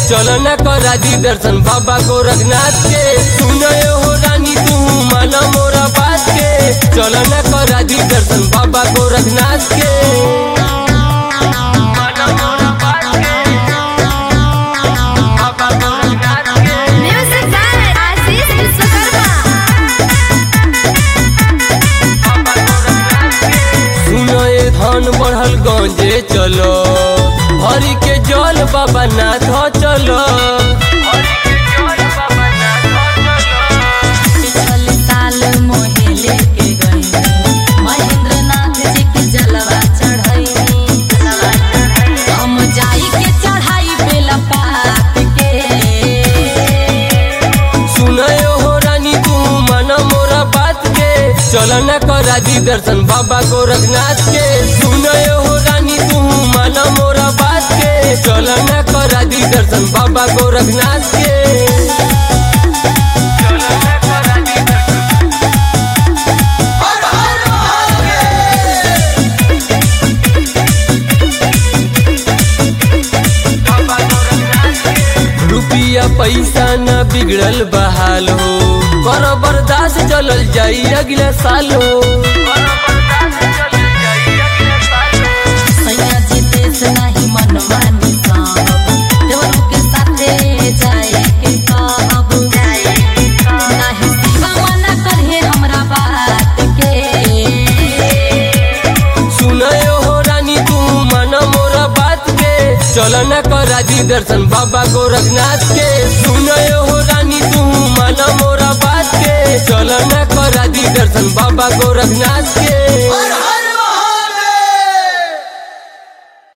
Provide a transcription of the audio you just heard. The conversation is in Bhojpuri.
चल न करा दी दर्शन बाबा गोरखनाथ के सुन हो रानी तू माना मोरा बात के चल न करा दी दर्शन बाबा गोरखनाथ के माना मोरा बात के, बाबा गोरखनाथ के। म्यूजिक बाय आशीष विश्वकर्मा सुनो ए धन बढ़ल गंजे चलो हरि के जल बाबा नाथ चलो पिछल साल मोहे लेके गई महेंद्र नाथ जी के जलवा चढ़ैनी हम जाई के चढ़ाई बेला पात के सुनो हो रानी तू माना मोरा बात के चल न करा दी दर्शन बाबा गोरखनाथ के सुनो हो रानी तू माना मोरा बात के चल न करा दी दर्शन बाबा गोरखनाथ के चल न करा दी दर्शन रुपिया पैसा न बिगड़ल बहाल हो कर बर्दाश्त चलल जाई अगले साल हो सैया जी देश नहीं मन मानी साहब देवरू के साथे जाए के कहब नहीं शिवा मना करे हमरा बात के सुनय हो रानी तू मन मोरा बात के चल न करा दी दर्शन बाबा गोरखनाथ के सुनय हो रानी तू मन मोरा बात के चल न करा दी दर्शन बाबा गोरखनाथ के